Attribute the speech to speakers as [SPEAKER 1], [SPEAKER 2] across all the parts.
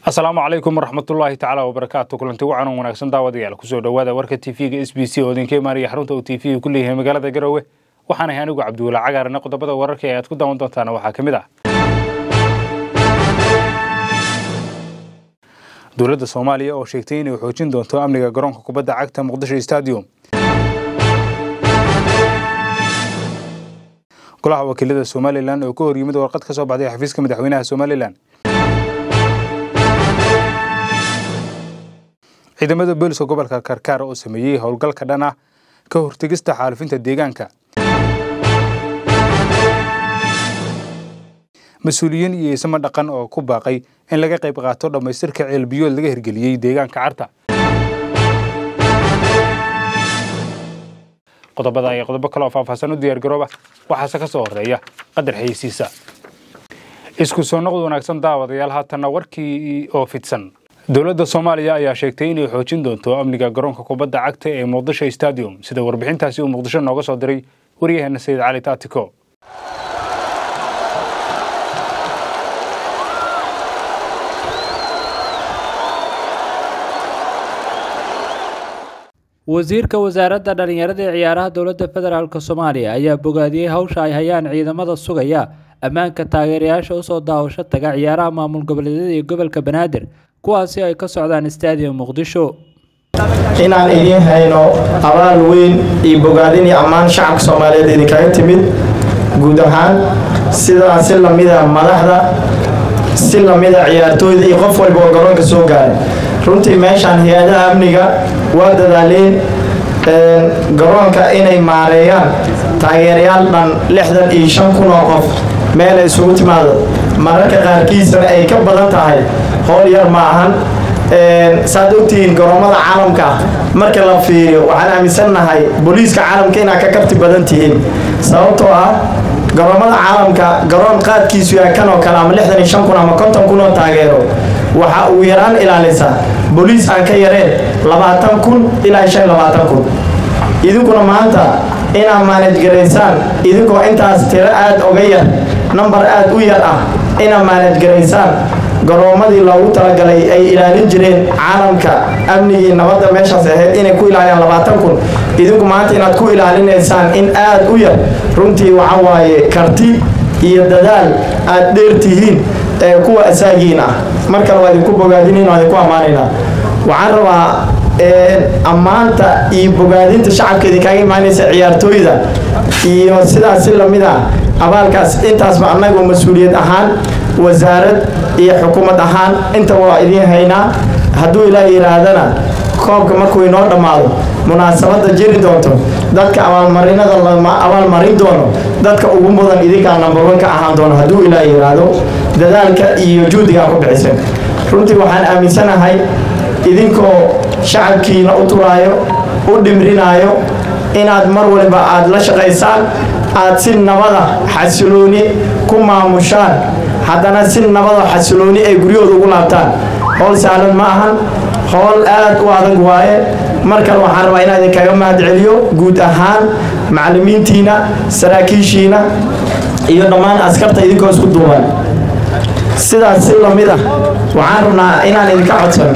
[SPEAKER 1] asalaamu calaykum waraxmatullaahi tacaala wabarakaatu kulanti wacan wanaagsan daawadayaal kusoo dhowaada warka tv-ga s b c oo idinka imaanaya xarunta uu t v ku leeyahay magaalada garowe waxaan ahay anigu cabdiwala cagaarna qodobada wararka ee aad ku daawan doontaana waxaa ka mid ah dowladda soomaaliya oo sheegtay inay xoojin doonto amniga garoonka kubadda cagta muqdisho stadium golaha wakiilada somalilan oo ka hor yimid warqad ka soo baxday xafiiska madaxweynaha somalilan ciidamada booliska gobolka karkaar oo sameeyey howlgalka dhan ah ka hortegista xaalufinta deegaanka mas-uuliyiin iyo ismo dhaqan oo ku baaqay in laga qayb qaato dhammaystirka ceelbiyood laga hirgeliyey deegaanka carta qodobada iyo qodobo kale oo faahfaahsan u diyaar garooba waxaase ka soo horeeya qadar xayeysiisa isku soo noqod wanaagsan daawadayaal haatanna warkii oo fidsan dowladda soomaaliya ayaa sheegtay inay xoojin doonto amniga garoonka kubadda cagta ee muqdisho stadium sida warbixintaasi uu muqdisho nooga soo diray waryaheena sayid cali taatiko
[SPEAKER 2] wasiirka wasaaradda dhallinyarada ee ciyaaraha dowladda federaalk soomaaliya ayaa bogaadiyey hawsha ay hayaan ciidamada sugaya ammaanka taageerayaasha usoo daawasho taga ciyaaraha maamul goboleedyada iyo gobolka banaadir kuwaasi ay ka socdaan stadium muqdisho
[SPEAKER 3] inaan idiin hayno abaal weyn iyo bogaadin iyo ammaan shacabka soomaaliyeed idinkaga timid guud ahaan sidaa si lamida madaxda si lamida ciyaartooyda iyo qof walba oo garoonka soo gaaray runtii meeshaan hay-adaha amniga waa dadaaleen garoonka inay maareeyaan taageerayaal dhan lixdan iyo shan kun oo qof meelay isugu timaado mararka qaarkiisana ay ka badan tahay howl yar ma ahan saad ogtihiin garoomada caalamka marka la fiiriyo waxaan aaminsannahay booliiska caalamka inaad ka karti badan tihiin sababtoo ah garoomada caalamka garoon qaadkiisu yahay kan oo kale ama lixdan iyo shan kun ama konton kun oo taageero waxa uu yaraan ilaalisa booliis aan ka yareen labaatan kun ilaa shan labaatan kun idinkuna maanta inaad maanajgaraysaan idinkoo intaas tiro aad oga yar nambar aad u yar ah inaad maanajgaraysaan garoomadii loogu talagalay ay ilaalin jireen caalamka amnigii nabadda meeshaas ahayd inay ku ilaaliyaan labaatan kun idinku maanta inaad ku ilaalinaysaan in aad u yar runtii waxa waaye karti iyo dadaal aad dheer tihiin ee kuwa asaagiin ah mar kale waa idinku bogaadinayn waa idinku ammaanaynaa waxaan rabaa ammaanta iyo bogaadinta shacabka idinkaaga imaanaysa ciyaartooyda iyo sidaas si lamid ah abaalkaas intaasba annagu mas-uuliyad ahaan wasaarad iyo xukuumad ahaan intaba waa idiin haynaa hadduu ilaa yidhaahdana koobka markuu inoo dhammaado munaasabadda jiri doonto dadka abaalmarinada abaalmarin doono dadka ugu mudan idinkaa nambarwan ka ahaan doono hadduu ilaa yidhaahdo dadaalka iyo juhdigaa ku bixiseen runtii waxaan aaminsanahay idinkoo shacabkiina u turaayo u dhimrinaayo inaad mar waliba aad la shaqaysaan aad si nabada xasilooni ku maamushaan haddana si nabada xasilooni ay guryahooda ugu laabtaan howl saalan ma ahan howl aad u adag waaye mar kale waxaan rabaa inaan idinkaga mahad celiyo guud ahaan macallimiintiina saraakiishiina iyo dhammaan askarta idinkoo isku duuban sidaas si lamid ah waxaan rabnaa inaan idinka codsano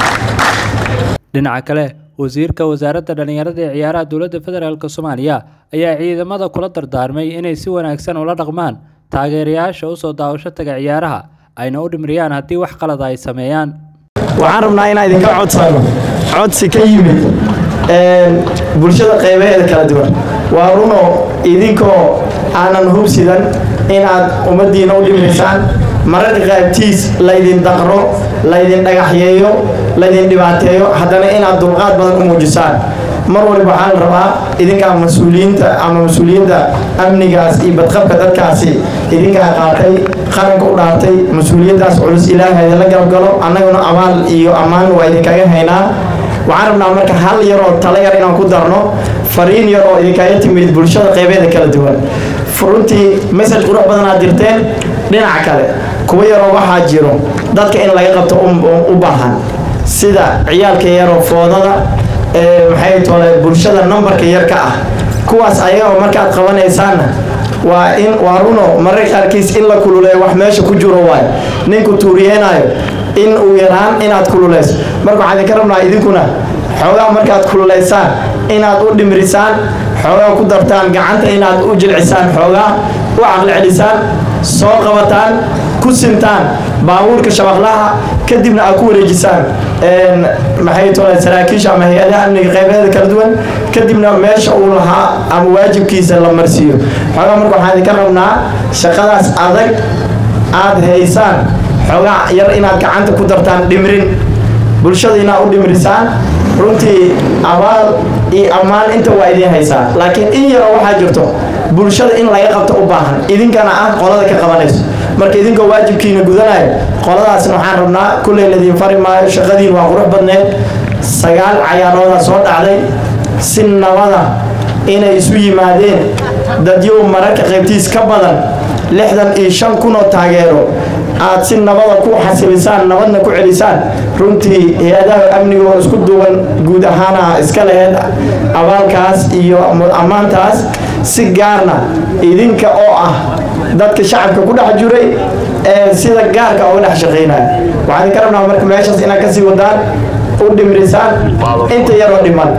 [SPEAKER 2] dhinaca kale wasiirka wasaaradda dhallinyarada ee ciyaaraha dowladda federaalk soomaaliya ayaa ciidamada kula dardaarmay inay si wanaagsan ula dhaqmaan taageerayaasha usoo daawasho taga ciyaaraha ayna u dhimriyaan haddii wax qalada ay sameeyaan
[SPEAKER 3] waxaan rabnaa inaan idinka codsano codsi ka yimid bulshada qaybaheeda kala duwan waa runo idinkoo aanan hubsidan inaad ummaddiina u dhimraysaan mararka qaybtiis laydin daqro laydin dhagaxyeeyo laydin dhibaateeyo haddana inaad dulqaad badan u muujisaan mar waliba waxaa la rabaa idinkaa mas-uuliyiinta ama mas-uuliyadda amnigaas iyo badqabka dadkaasi idinkaa qaatay qaranka u dhaartay mas-uuliyaddaas culus ilaaha idinla galabgalo annaguna abaal iyo ammaan waa idinkaga haynaa waxaan rabnaa marka hal yaroo tala yar inaan ku darno fariin yar oo idinkaga timid bulshada qaybeeda kala duwan runtii message qurux badan aad dirteen dhinaca kale kuwa yaroo waxaa jiro dadka in laga qabto u baahan sida ciyaalka yaroo foodada maxay tole bulshada nambarka yar ka ah kuwaas ayagoo markaad qabanaysaanna waa in waa runo mararka qaarkiis in la kululeeyo wax meesha ku jiro waayo ninku tuuriyeenaayo in uu yaraan inaad kululayso marka waxaan idinka rabnaa idinkuna xoogaa markaad kululaysaan inaad u dhimrisaan xoogaa ku dartaan gacanta inaad u jilcisaan xoogaa u caqli celisaan soo qabataan ku sintaan baabuurka shabaqlaha kadibna aad ku wareejisaan maxay tole saraakiisha ama hay-adaha amniga qaybeeda kala duwan kadibna meesha uu lahaa ama waajibkiisa la marsiiyo xoogaa marka waxaan idinka rabnaa shaqadaas adag aad haysaan xoogaa yar inaad gacanta ku dartaan dhimrin bulshada inaad u dhimrisaan runtii abaal iyo ammaan inta waa idiin haysaa laakiin in yaroo waxaa jirto bulshada in laga qabto u baahan idinkana ah qolada ka qabanayso marka idinkoo waajibkiina gudanayo qoladaasna waxaan rabnaa kulley ladiin fari maayo shaqadiin waa qurux badneed sagaal cayaarooda soo dhacday si nabada inay isu yimaadeen dadyow mararka qaybtiis ka badan lixdan iyo shan kunoo taageero aad si nabada ku xasilisaan nabadna ku celisaan runtii hay-adaha amnigoo isku duwan guud ahaana iska laheyd abaalkaas iyo ammaantaas si gaarna idinka oo ah dadka shacabka ku dhex jiray ee sida gaarka uga dhex shaqaynaya waxaan idinka rabnaa marka meeshaas inaad kasii wadaan u dhimrisaan inta yaroo dhiman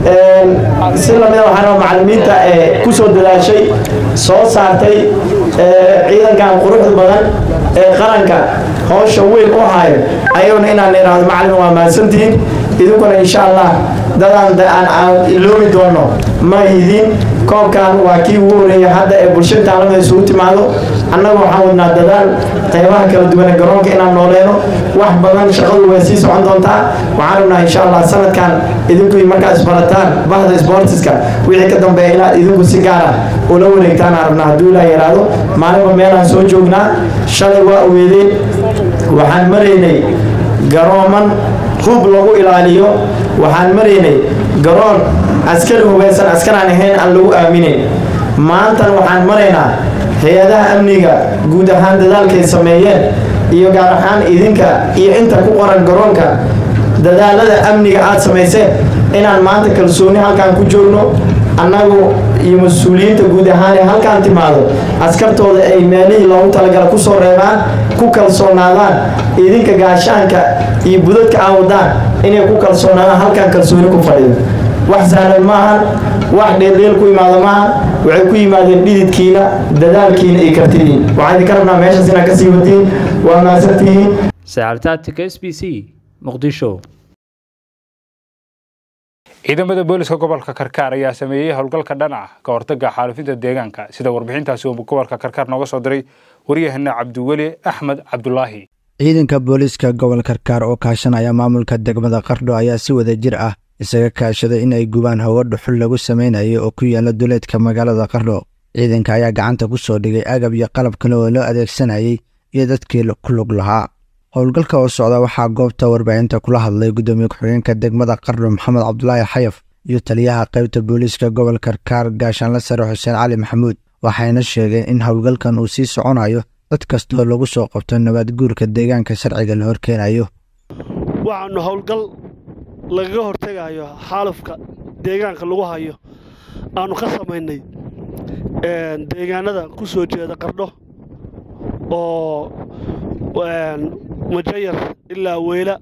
[SPEAKER 3] si lamida waxaan rabaa macalimiinta ee kusoo dadaashay soo saartay ciidankan quruxda badan ee qaranka howsha weyn u hayo ayaguna inaan idhaahdo macalin waa mahadsantihiin idinkuna insha allah dadaan aan iloobi doono ma idin koobkan waa kii ugu horeeya hadda ee bulshada taalamada isugu timaado annaga waxaan wadnaa dadaal qaybaha kala duwane garoonka inaan nooleeno wax badan shaqadu way sii socon doontaa waxaan rabnaa insha allah sanadkan idinku markaad isbarataan bahda sportiska wixii ka dambeeya inaad idinku si gaara ula wareegtaan aan rabnaa hadduu ilaa yaraado maalinba meelaan soo joognaa shalay waa ogeedeen waxaan maraynay garooman hub lagu ilaaliyo waxaan maraynay garoon askari hubaysan askaraan ahayn aan lagu aaminin maantan waxaan maraynaa hay-adaha amniga guud ahaan dadaalkay sameeyeen iyo gaar ahaan idinka iyo inta ku qoran garoonka dadaalada amniga aad samayseen inaan maanta kalsooni halkaan ku joogno annagu iyo mas-uuliyiinta guud ahaan ee halkaan timaado askartooda ay meelihii loogu talagala ku soo reebaan ku kalsoonaadaan idinka gaashaanka iyo budadka aa wadaan inay ku kalsoonaadaan halkaan kalsooni ku fadhido wax sahlan maahan wax dheeldheel ku imaado maahan waxay ku yimaadeen dhididkiina dadaalkiina iyo kartidiin waxaan idinka rabnaa meeshaas inaad kasii wadiin waa mahadsantihiin
[SPEAKER 2] sacaltaatika s b c muqdisho
[SPEAKER 1] ciidamada booliska gobolka karkaar ayaa sameeyey howlgalka dhanaca ka hortaga xaalufinta deegaanka sida warbixintaasi uu gobolka karkaar nooga soo diray waryahana cabdiweli axmed cabdulaahi
[SPEAKER 4] ciidanka booliiska gobol karkaar oo kaashanaya maamulka degmada qardho ayaa si wada jir ah isaga kaashaday in ay gubaan hawo dhuxul lagu samaynayo oo ku yaala duleedka magaalada qardho ciidanka ayaa gacanta ku soo dhigay agab iyo qalab kale oo loo adeegsanayay iyo dadkii ku lug lahaa howlgalka oo socda waxaa goobta warbaahinta kula hadlay guddoomiye ku-xigeenka degmada qardho maxamed cabdulaahi xayaf iyo taliyaha qaybta booliiska gobol karkaar gaashaanla sare xuseen cali maxamuud waxayna sheegeen in howlgalkan uu sii soconayo dad kastoo lagu soo qabto nabaad guurka deegaanka sharciga la horkeenayo
[SPEAKER 5] waxaanu howlgal lagaga hortegayo xaalufka deegaanka lagu hayo aanu ka samaynay deegaanada ku soo jeeda qardho oo majayar ilaa weyla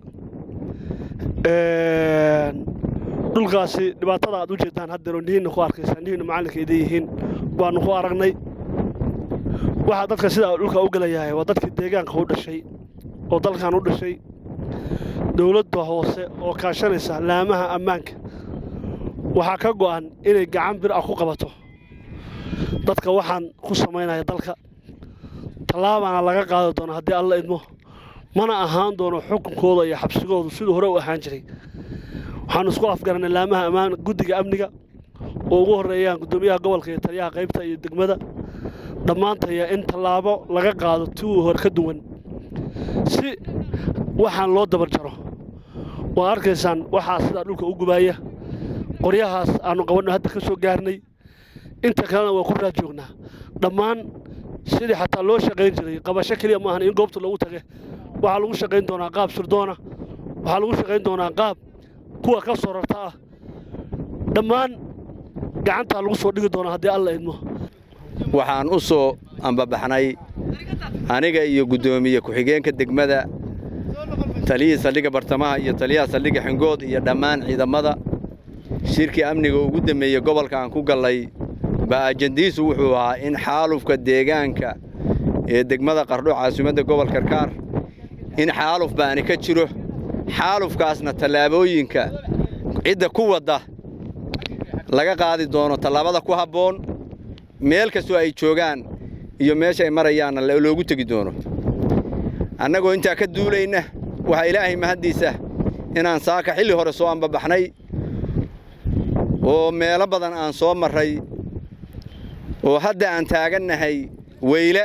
[SPEAKER 5] dhulkaasi dhibaatada aad u jeedtaan haddeero nihiinna ku arkaysaan nihiinna macallinka idan yihiin baanu ku aragnay waxaa dadka sidaa dhulka u gelayahay waa dadkii deegaanka u dhashay oo dalkan u dhashay dowladda hoose oo kaashanaysa laamaha ammaanka waxaa ka go'an inay gacan bir ah ku qabato dadka waxaan ku samaynaya dalka tallaabaana laga qaadi doona haddii alla idmo mana ahaan doono xukunkooda iyo xabsigoodu siduu hore u ahaan jiray waxaanu isku afgaranay laamaha ammaan guddiga amniga oo ugu horreeyaan guddoomiyaha gobolka iyo taliyaha qaybta iyo degmada dhammaantaya in tallaabo laga qaado tiwii hore ka duwan si waxaan loo dabar jaro waa arkaysaan waxaa sidaa dhulka u gubaaya qoryahaas aannu qabanno hadda ka soo gaarnay inta kalena waa ku raad joognaa dhammaan sidii xataa loo shaqayn jiray qabasho keliya maahan in goobta loogu tage waxaa lagu shaqayn doonaa qaab sirdoona waxaa lagu shaqayn doonaa qaab kuwa ka soo rarta ah dhammaan gacantaa lagu soo dhigi doonaa haddii alla idmo
[SPEAKER 6] waxaan u soo ambabaxnay aniga iyo guddoomiye ku-xigeenka degmada taliyihii saldhigga bartamaha iyo taliyaha saldhigga xingood iyo dhammaan ciidamada shirkii amniga ugu dammeeyey gobolka aan ku gallay baa ajandiisu wuxuu ahaa in xaalufka deegaanka ee degmada qardho caasimadda gobol karkaar in xaaluf baani ka jiro xaalufkaasna tallaabooyinka cidda ku wadda laga qaadi doono tallaabada ku habboon meel kastoo ay joogaan iyo meesha ay marayaanna loogu tegi doono annagoo intaa ka duulayna waxaa ilaahay mahaddiisa inaan saaka xilli hore soo ambabaxnay oo meelo badan aan soo marray oo hadda aan taagannahay weyle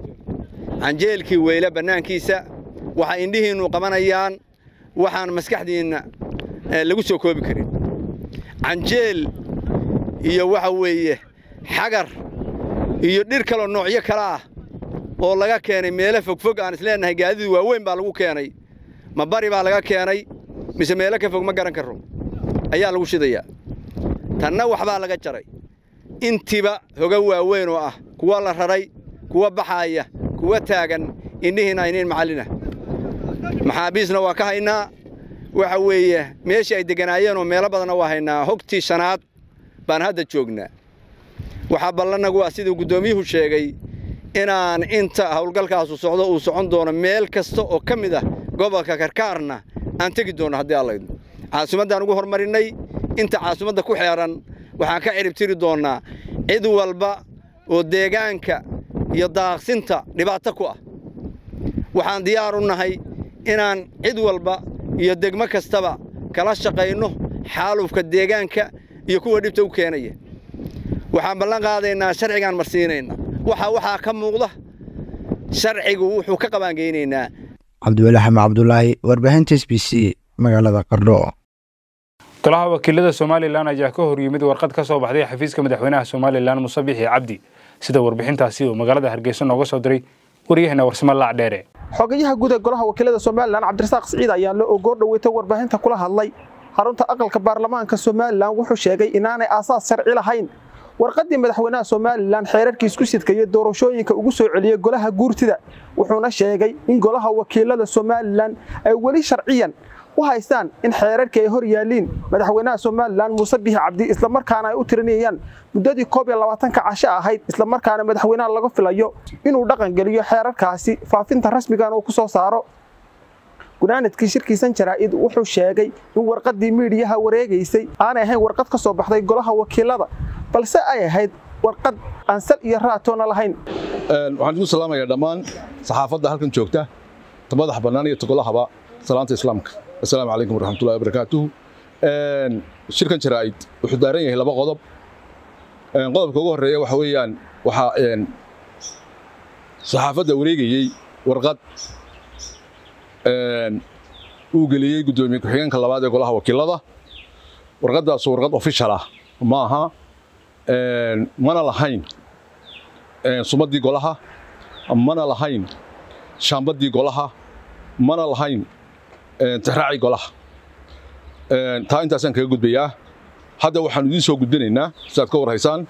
[SPEAKER 6] canjeelkii weyle bannaankiisa waxa indhihiinnu qabanayaan waxaan maskaxdiinna lagu soo koobi karin canjeel iyo waxa weeye xagar iyo dhir kaloo noocyo kale ah oo laga keenay meelo fogfog aan isleennahay gaadidu waaweyn baa lagu keenay ma bari baa laga keenay mise meelo ka fog ma garan karro ayaa lagu shidayaa tanna waxbaa laga jaray intiba hoga waaweyn oo ah kuwa la raray kuwa baxaaya kuwa taagan indhihiinna ayniin macallina maxaabiisna waa ka haynaa waxa weeye meeshii ay degganaayeenoo meelo badanna waa haynaa hogtii shanaad baan hadda joognaa waxaa ballannagu ah siduu guddoomiyuhu sheegay inaan inta howlgalkaasu socdo uu socon doono meel kasta oo ka mid ah gobolka karkaarna aan tegi doonno haddii allaydno caasimaddaan ugu hormarinnay inta caasimadda ku xeedhan waxaan ka ciribtiri doonnaa cid walba oo deegaanka iyo daaqsinta dhibaato ku ah waxaan diyaar u nahay inaan cid walba iyo degmo kastaba kala shaqayno xaalufka deegaanka iyo kuwa dhibta u keenaya waxaan ballan qaadaynaa sharcigaan marsiinayna waxa waxaa ka muuqda sharcigu wuxuu ka qabaangeynaynaa
[SPEAKER 4] cabdiweli xame cabdulaahi warbaahinta s b c magaalada qardho
[SPEAKER 1] golaha wakiilada somalilan ayaa ka hor yimid warqad ka soo baxday xafiiska madaxweynaha somalilan muse bixi cabdi sida warbixintaasi uu magaalada hargeysa nooga soo diray waryaheena warsamo laac dheere
[SPEAKER 7] xogayaha guud ee golaha wakiilada somalilan cabdirasaaq siciid ayaa la ogoo dhoweytay warbaahinta kula hadlay xarunta aqalka baarlamaanka somalilan wuxuu sheegay inaanay aasaas sharci lahayn warqaddii madaxweynaha somalilan xeerarkiis ku sidkaya doorashooyinka ugu soo celiyey golaha guurtida wuxuuna sheegay in golaha wakiilada somalilan ay weli sharciyan u haystaan in xeerarkii ay hor yaalliin madaxweynaha somalilan muuse bihi cabdi islamarkaana ay u tirinayaan muddadii koob iyo labaatanka casho ahayd islamarkaana madaxweynaha laga filayo inuu dhaqangeliyo xeerarkaasi faafinta rasmigan uu ku soo saaro gunaanadkii shirkiisan jaraa'id wuxuu sheegay in warqaddii miidhiyaha wareegaysay aanay ahayn warqad ka soo baxday golaha wakiilada balse ay ahayd warqad aan sal iyo raatoona lahayn
[SPEAKER 8] waxaan igu salaamayaa dhammaan saxaafadda halkan joogta ta madax bannaan iyo togolahaba salaanta islaamka assalaamu calaykum waraxmatullahi wabarakaatuhu shirkan jaraa'id wuxuu daaran yahay laba qodob qodobka ugu horreeya waxa weeyaan waxaa saxaafadda wareegayey warqad uu geliyey guddoomiye ku-xigeenka labaad ee golaha wakiilada warqaddaasu warqad official ah ma aha mana lahayn sumaddii golaha mana lahayn shaambaddii golaha mana lahayn tixraacii golaha taa intaasaan kaga gudbayaa hadda waxaan idiin soo gudbinaynaa si aad ka war haysaan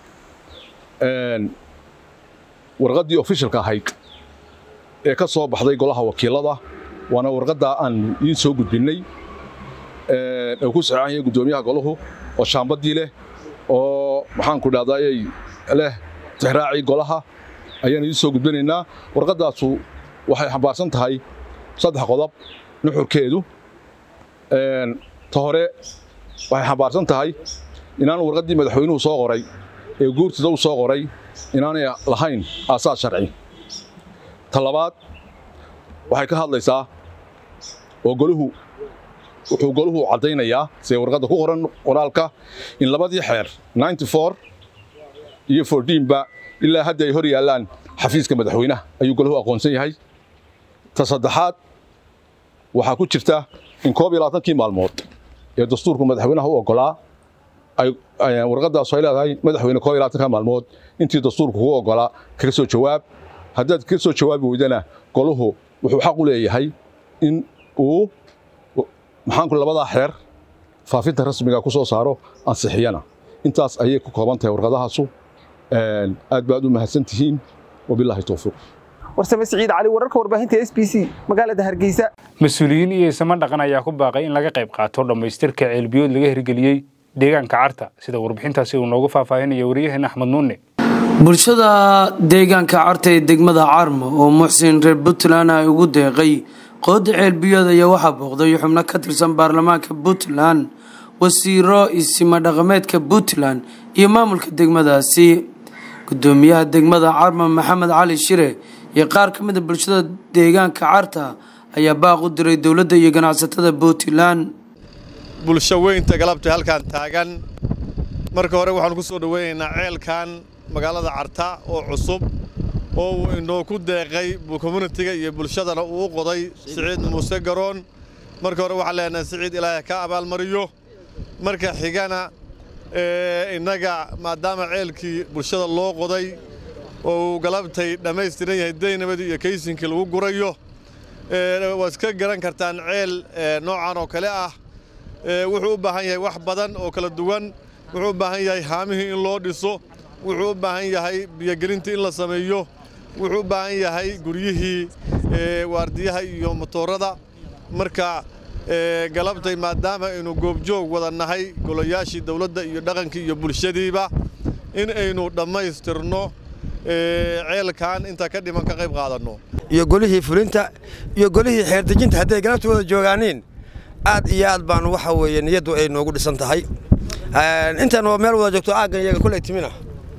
[SPEAKER 8] warqaddii officialka ahayd ee ka soo baxday golaha wakiilada waana warqaddaa aan idiin soo gudbinnay ee ku saxeexan yahay guddoomiyaha golahu oo shaambaddii leh oo maxaanku dhahdaayay leh tixraacii golaha ayaan idiin soo gudbinaynaa warqaddaasu waxay xambaarsan tahay saddex qodob nuxurkeedu ta hore waxay xambaarsan tahay inaan warqaddii madaxweynuhu soo qoray ee guurtida u soo qoray inaanay lahayn aasaas sharci ta labaad waxay ka hadlaysaa oo goluhu wuxuu goluhu caddaynayaa see warqadda ku qoran qoraalka in labadii xeer iyo ba ilaa hadda ay hor yaallaan xafiiska madaxweynaha ayuu goluhu aqoonsan yahay ta saddexaad waxaa ku jirta in koob iyo labaatankii maalmood ee dastuurku madaxweynaha u oggolaa warqaddaasu ay leedahay madaxweyne koob iyo labaatanka maalmood intii dastuurku kugu oggolaa kaga soo jawaab haddaad kaga soo jawaabi weydana goluhu wuxuu xaq u leeyahay in uu maxaanku labadaa xeer faafinta rasmiga ku soo saaro ansixiyana intaas ayay ku kooban tahay warqadahaasu aad baad u mahadsan tihiin wabilaahi towfiiq
[SPEAKER 7] warsame siciid cali wararka warbaahinta s b c magaalada hargeysa
[SPEAKER 1] mas-uuliyiin iyo isama dhaqan ayaa ku baaqay in laga qayb qaato dhammaystirka ceelbiyood laga hirgeliyey deegaanka carta sida warbixintaasi uu noogu faahfaahinaya waryaheena axmed nuune
[SPEAKER 9] bulshada deegaanka carta ee degmada carmo oo muxsin reer puntland ay ugu deeqay qooda ceelbiyood ayaa waxaa booqday xubno ka tirsan baarlamaanka puntland wasiiro isima dhaqameedka puntland iyo maamulka degmadaasi gudoomiyaha degmada carmo maxamed cali shire iyo qaar ka mida bulshada deegaanka carta ayaa baaq u diray dowladda iyo ganacsatada puntland
[SPEAKER 10] bulsho weynta galabta halkaan taagan marka hore waxaanu ku soo dhoweynaynaa ceelkan magaalada carta oo cusub oo uu inoo ku deeqay communitiga iyo bulshadana uu u qoday siciid muuse garoon marka hore waxaan leenahay siciid ilaahay ka abaalmariyo marka xigana innaga maadaama ceelkii bulshada loo qoday oo uu galabtay dhammaystiran yahay daynabadii iyo kaysinkii lagu gurayo waad iska garan kartaan ceel noocan oo kale ah wuxuu u baahan yahay wax badan oo kala duwan wuxuu u baahan yahay haamihii in loo dhiso wuxuu u baahan yahay biyogelintii in la sameeyo wuxuu u baahan yahay guryihii waardiyaha iyo motoorada marka galabtay maadaama aynu goobjoog wada nahay golayaashii dawladda iyo dhaqankii iyo bulshadiiba in aynu dhammaystirno ceelkan inta ka dhiman ka qayb qaadanno
[SPEAKER 11] iyo golihii fulinta iyo golihii xeerdejinta hadday galabta wada joogaaniin aad iyo aad baanu waxa weeye niyaddu ay noogu dhisan tahay intaan waa meel wada joogto aaggan iyaga kuley timina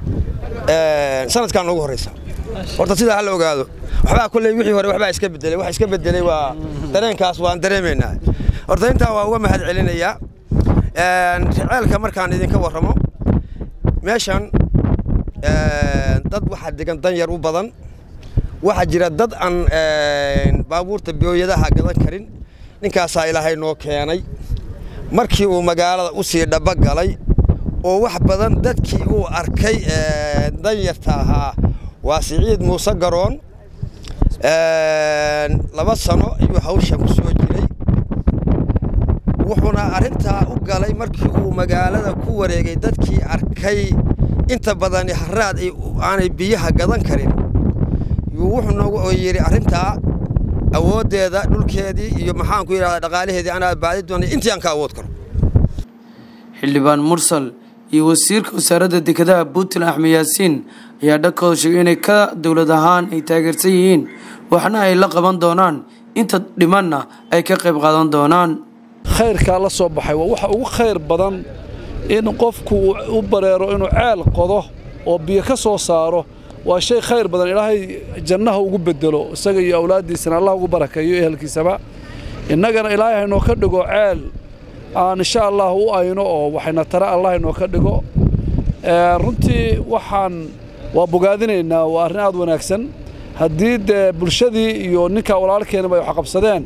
[SPEAKER 11] sanadkan noogu horraysa horta sidaa ha la ogaado waxbaa kulley wixii hore waxbaa iska bedelay wax iska bedelay waa dareenkaas waan dareemaynaa horta intaa waa uga mahad celinayaa ceelka markaan idinka warramo meeshan dad waxaa degan dan yar u badan waxaa jira dad aan baabuurta biyooyadaha gadan karin ninkaasaa ilaahay noo keenay markii uu magaalada u sii dhaba galay oo wax badan dadkii uu arkay danyarta ahaa waa siciid muuse garoon laba sano ayuu hawshan ku soo jiray wuxuuna arrintaa u galay markii uu magaalada ku wareegay dadkii arkay inta badan haraad aanay biyaha gadan karin wuxuu noogu yidhi arrintaa awooddeeda dhulkeedii iyo maxaan ku yidhahdaa dhaqaalaheedii anaa baadi doonay intii aan ka awood karo
[SPEAKER 9] xildhibaan mursal iyo wasiirka wasaaradda dekedaha puntland axmed yaasiin ayaa dhankooda sheegay inay ka dowlad ahaan ay taageersan yihiin waxna ay la qaban doonaan inta dhimanna ay ka qayb qaadan doonaan
[SPEAKER 12] khayrkaa la soo baxay waa waxa ugu khayr badan in qofku u bareero inuu ceel qodo oo biyo ka soo saaro waa shay khayr badan ilaahay jannaha ugu bedelo isaga iyo awlaaddiisana allah ugu barakeeyo ehelkiisaba innagana ilaahay haynoo ka dhigo ceel aan insha allah u ayno oo waxayna tare allah haynoo ka dhigo runtii waxaan waa bogaadinaynaa waa arrin aad wanaagsan haddii dee bulshadii iyo ninkaa walaalkeenaba ay waxqabsadeen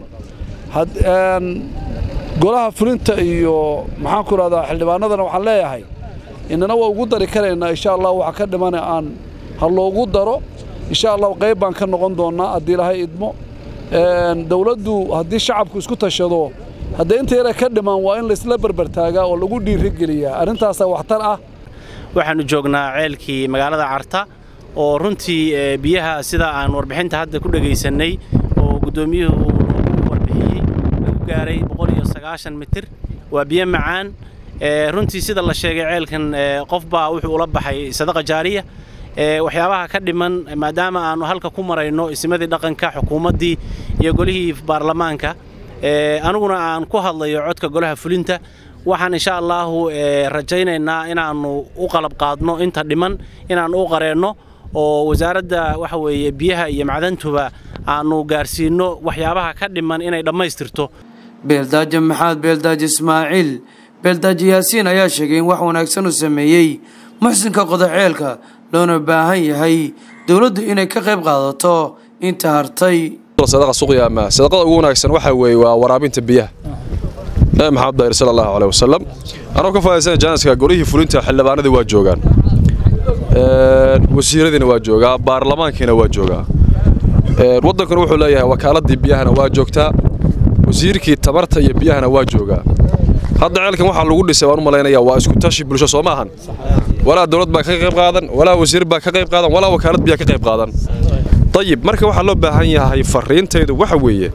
[SPEAKER 12] golaha fulinta iyo maxaan ku idhahdaa xildhibaanadana waxaan leeyahay inana waa ugu dari karaynaa insha allah waxa ka dhimana aan ha loogu daro insha allah qayb baan ka noqon doonnaa haddii ilaahay idmo dowladdu haddii shacabku isku tashado haddee inta yara ka dhiman waa in laysla berbertaagaa oo lagu dhiirigeliyaa arrintaasaa waxtar ah
[SPEAKER 13] waxaannu joognaa ceelkii magaalada carta oo runtii biyaha sida aan warbixinta hadda ku dhegaysannay oo guddoomiyuhu uu warbixiyey lagu gaaray mitir waa biyo macaan runtii sida la sheegay ceelkan qofbaa wuxuu ula baxay sadaqa jaariya waxyaabaha ka dhiman maadaama aannu halka ku marayno isimadii dhaqanka xukuumaddii iyo golihii baarlamaanka aniguna aan ku hadlayo codka golaha fulinta waxaan insha allaahu rajaynaynaa inaannu u qalab qaadno inta dhiman inaannu u qareenno oo wasaaradda waxa weeye biyaha iyo macdantuba aannu gaarsiinno waxyaabaha ka dhiman inay dhammaystirto
[SPEAKER 9] beeldaaje maxamed beeldaaje ismaaciil beeldaaje yaasiin ayaa sheegay in wax wanaagsan uu sameeyey muxsinka qodaceelka loona baahan yahay dowladdu inay ka qayb qaadato inta hartay
[SPEAKER 8] sadaqa suqyaama sadaqada ugu wanaagsan waxaa weeye waa waraabinta biyaha nabi maxamed dayr sala allahu caleyh wasalam anoo ka faaidaysana jaaniska golihii fulinta xildhibaanadii waa joogaan wasiiradiina waa joogaa baarlamaankiina waa joogaa waddankuna wuxuu leeyahay wakaaladii biyahana waa joogtaa wasiirkii tamarta iyo biyahana waa joogaa hadda ceelkan waxaa lagu dhisay waan u malaynayaa waa isku tashi bulsho soo maahan walaa dowlad baa ka qayb qaadan walaa wasiir baa ka qayb qaadan walaa wakaalad biyaa ka qayb qaadan dayib marka waxaa loo baahan yahay fariintaydu waxa weeye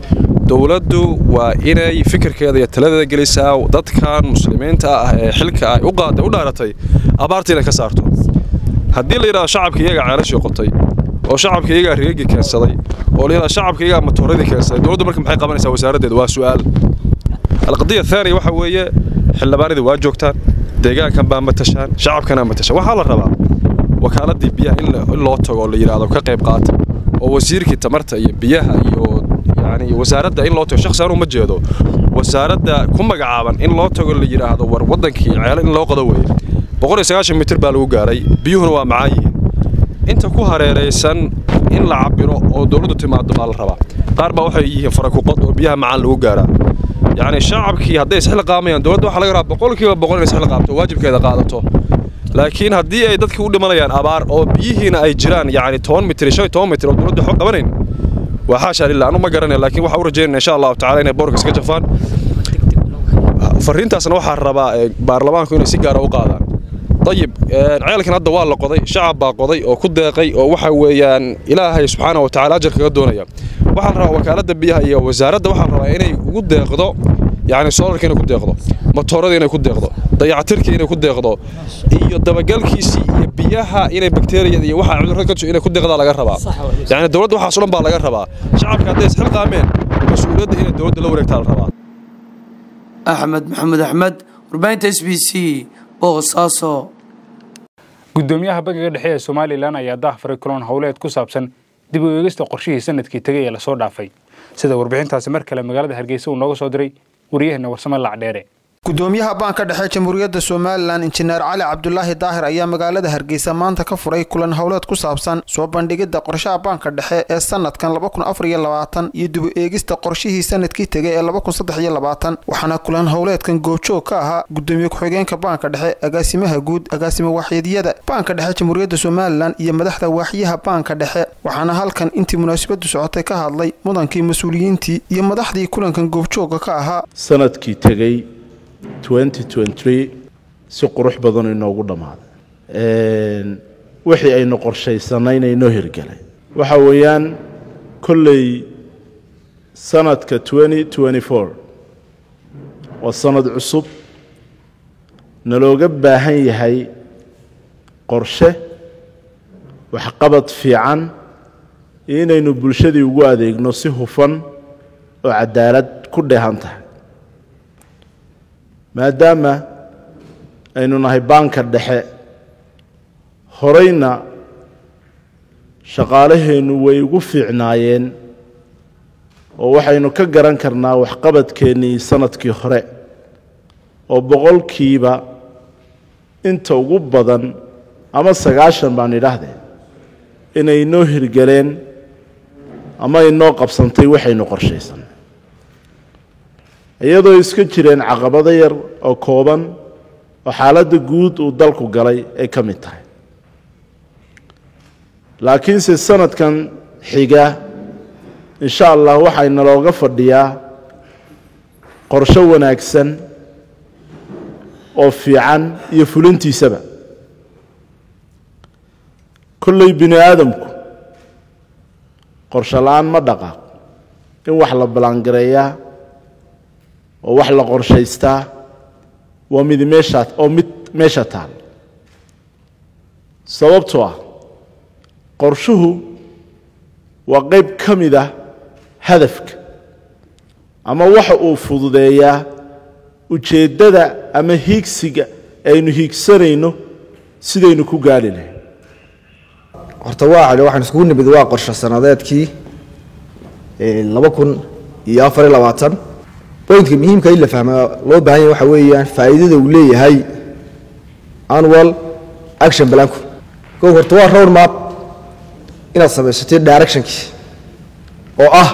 [SPEAKER 8] dowladdu waa inay fikirkeeda iyo taladeeda gelisaa dadkan muslimiinta ah ee xilka ay u qaaday u dhaaratay abaarta inay ka saarto haddii la yidhahdo shacabka iyagaa ceelashii qotay oo shacabka iyagaa reegi keensaday oo la yidhahdo shacabka iyagaa matooradii keensaday dowladdu marka maxay qabanaysaa wasaaraddeeda waa su'aal alqadiya thaaniya waxa weeye xildhibaanadii waa joogtaan deegaankan baa matashaan shacabkana matashaan waxaa la rabaa wakaaladii biyaha in loo tago oo la yidhaahdo ka qayb qaata oo wasiirkii tamarta iyo biyaha iyo yani wasaaradda in loo tago shakhsi anuu ma jeedo wasaaradda ku magacaaban in loo tago la yidhaahdo war waddankii ceelo in loo qodo weeye boqol iyo sagaashan mitir baa lagu gaaray biyuhuna waa macaan yihiin inta ku hareeraysan in la cabiro oo dowladdu timaado baa la rabaa qaar baa waxay yihiin farakuqod oo biyaha macaan lagu gaaraa yacni shacabkii hadday isxil qaamayaan dowladda waxaa laga rabaa boqolkiiba boqol inay isxil qaabto waajibkeeda qaadato laakiin haddii ay dadkii u dhimanayaan abaar oo biyihiina ay jiraan yacni toban mitir shan iyo toban mitir oo dowladda xog qabanayn waa xaasha lillah anu ma garanaya laakiin waxaa u rajaynaya insha allahu tacala inay boorka iska jafaan fariintaasna waxaa rabaa baarlamaanku inay si gaara u qaadaan ayib ceelkan hadda waa la qoday shacab baa qoday oo ku deeqay oo waxa weeyaan ilaahay subxaana wa tacala ajar kaga doonaya waxaa la rabaa wakaaladda biyaha iyo wasaaradda waxaa la rabaa inay ugu deeqdo yacni soolarka inay ku deeqdo matooradii inay ku deeqdo dayacatirkii inay ku deeqdo iyo dabagalkiisii iyo biyaha inay bakteeriyada iyo waxa cudurrada ka inay ku deeqdaa laga rabaa yacni dowladda waxaas o dhan baa laga rabaa shacabka hadday isxil qaameen mas-uuliyadda inay dowladda la wareegtaa la rabaa
[SPEAKER 9] axmed maxamed axmed warbaahinta s b c boosaaso
[SPEAKER 1] gudoomiyaha bangiga dhexe ee somalilan ayaa daahfaray kulan howleed ku saabsan dib u eegista qorshihii sanadkii tegay ee lasoo dhaafay sida warbixintaasi mar kale magaalada hargeysa uu nooga soo diray waryaheena warsame lacdheere
[SPEAKER 7] gudoomiyaha baanka dhexe jamhuuriyadda somalilan injineer cali cabdulaahi daahir ayaa magaalada hargeysa maanta ka furay kulan howleed ku saabsan soo bandhigidda qorshaha baanka dhexe ee sanadkan iyo dib u eegista qorshihii sanadkii tegay ee waxaana kulan howleedkan goobjoog ka ahaa gudoomiye ku-xigeenka baanka dhexe agaasimaha guud agaasima waaxyadiyada baanka dhexe jamhuuriyadda somalilan iyo madaxda waaxyaha baanka dhexe waxaana halkan intii munaasabadu socotay ka hadlay mudankii mas-uuliyiintii iyo madaxdii kulankan goobjooga ka ahaa
[SPEAKER 14] sanadkii tegey si qurux badan inoogu dhammaaday wixii aynu qorshaysanayna inoo hirgelay waxa weeyaan kolley sanadka waa sanad cusub nalooga baahan yahay qorshe waxqabad fiican iyo inaynu bulshadii ugu adeegno si hufan oo cadaalad ku dheehan tahay maadaama aynu nahay baanka dhexe horeyna shaqaalaheennu way ugu fiicnaayeen oo waxaynu ka garan karnaa waxqabadkeennii sanadkii hore oo boqolkiiba inta ugu badan ama sagaashan baan idhaahdee inay inoo hirgeleen ama inoo qabsantay waxaynu qorshaysan iyadoo iska jireen caqabado yar oo kooban oo xaaladda guud uu dalku galay ay ka mid tahay laakiinse sanadkan xiga insha allah waxayna looga fadhiyaa qorsho wanaagsan oo fiican iyo fulintiisaba kolley bini aadamku qorsho la-aan ma dhaqaaq in wax la ballaangareeyaa oo wax la qorshaystaa waa mid meeshaa oo mid meesha taal sababtoo ah qorshuhu waa qayb ka mid ah hadafka ama waxa uu fududeeyaa ujeeddada ama hiigsiga aynu hiigsanayno sidaynu ku gaali lahayn
[SPEAKER 15] horta waa waxaan iskugu nimid waa qorshe sanadeedkii laba kun iyo afar iyo labaatan bointka muhiimka in la fahma loo baahan yahay waxa weeyaan faa'iidada uu leeyahay annual action planku kow horta waa road map inaad samaysatay directionkii oo ah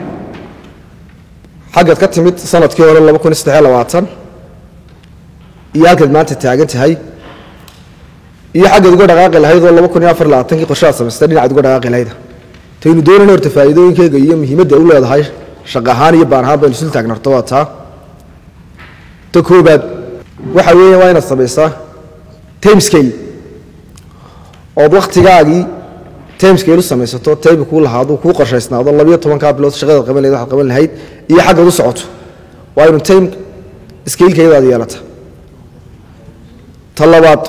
[SPEAKER 15] xaggaad ka timid sanadkii hore laba kun iyo saddex iyo labaatan iyo halkaad maanta taagan tahay iyo xaggaad uga dhaqaaqi lahayd oo laba kun iyo afar iyo labaatankii qorshaad samaysatay dhinacaad uga dhaqaaqi lahayd taynu doonayna horta faa'iidooyinkeyga iyo muhiimadda ay u leedahay shaqo ahaan iyo baan ahaan baynu isul taagnarto waa taa ta koobaad waxa weeya waa inaad samaysaa time scale ood wakhtigaagii timescale u samaysato taybi kuu lahaado kuu qorshaysnaado labiyo tobankaa bilood shaqadaad qaban lahayd waxaad qaban lahayd iyo xaggaad u socoto waa inu time scalekayadaad yeelata ta labaad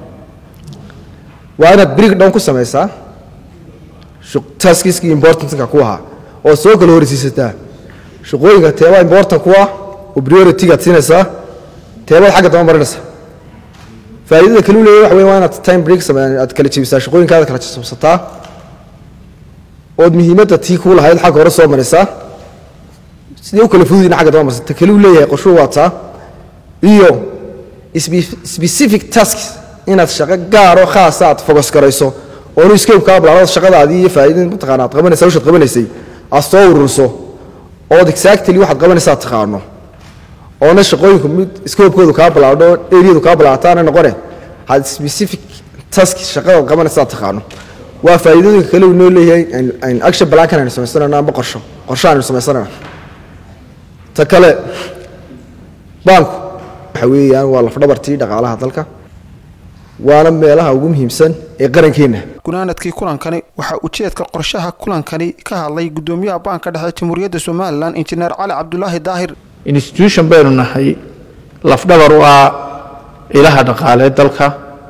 [SPEAKER 15] waa inaad break down ku samaysaa taskiskii importantka ku ahaa oo soo kala horeysiisataa shaqooyinka teebaa important ku ah oo prioritygaad siinaysaa teebaad xagga daba marinaysaa faa'iidada kale u leeyahay waxa weeye waa inaad time break sameeyaan aad kala jebisaa shaqooyinkaada kala jabsataa ood muhiimadda tii kuu lahayd xagga hore soo marisaa sidee u kala fududina xagga daba marsa ta kale u leeyahay qorshuhu waa taa iyo specific tasks inaad shaqo gaaro khaasa aad focus garayso oonu escape kaa bilaabad shaqadaadii iyo faa'iidin mataqaana aad qabanaysaa wishaad qabanaysay aad soo ururiso ood exactly waxaad qabanaysaa taqaano oona shaqooyinku mid scope-koodu kaa bilaabdho eriyadu kaa bilaabataana noqone had specific task shaqadaad qabanaysaa taqaano waa faa'iidooyinka kale uu noo leeyahay ayn action plankan aynu samaysanayno amba qorsho qorsho aynu samaysanayno ta kale baanku waxa weeyaan waa lafdhabartii dhaqaalaha dalka waana meelaha ugu muhiimsan ee qarankeenna
[SPEAKER 7] gunaanadkii kulankani waxaa ujeedka qorshaha kulankani ka hadlay gudoomiyaha baanka dhexe jamhuuriyadda somalilan injineer cali cabdulaahi daahir
[SPEAKER 14] institution baynu nahay lafdhabar u ah ilaha dhaqaaleed dalka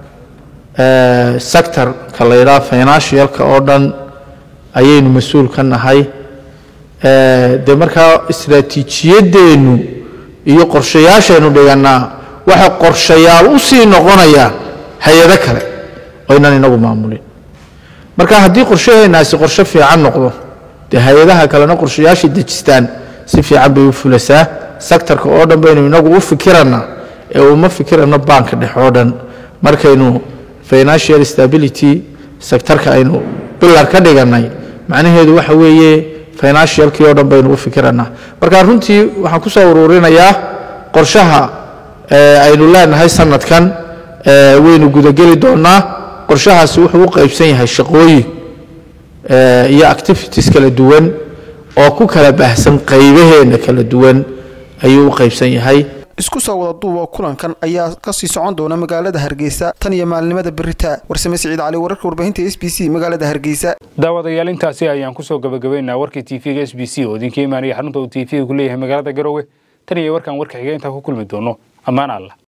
[SPEAKER 14] sectorka la yidhaha financialka oo dhan ayaynu mas-uul ka nahay dee markaa istraatiijiyadeennu iyo qorshayaashaynu dhigannaa waxay qorshayaal u sii noqonayaan hay-ado kale oo inaan inagu maamulin marka haddii qorshaheennaasi qorshe fiican noqdo dee hay-adaha kalena qorshayaashay dejistaan si fiican bay u fulasaa sectorka oo dhan baynu inagu u fikirannaa ee uma fikirano baanka dhex oo dhan markaynu financial stability sectorka aynu bilar ka dhigannay macnaheedu waxa weeye financialkii oo dhan baynu u fikirannaa marka runtii waxaan ku soo uruurinayaa qorshaha aynu leenahay sanadkan waynu gudageli doonaa qorshahaasi wuxuu u qaybsan yahay shaqooyin iyo activities kala duwan oo ku kala baahsan qaybaheenna kala duwan ayuu u qaybsan yahay
[SPEAKER 7] isku soo wada duuba kulankan ayaa kasii socon doona magaalada hargeysa tan iyo maalinimada berita warsame siciid cali wararka warbaahinta s b c magaalada hargeysa
[SPEAKER 1] daawadayaal intaasi ayaan kusoo gabagabaynaa warkii tv-ga s b c oo idinka imaanaya xarunta uu tv-ga ku leeyahay magaalada garowe tan iyo warkaan warka xiga intaan ku kulmi doono ammaan allah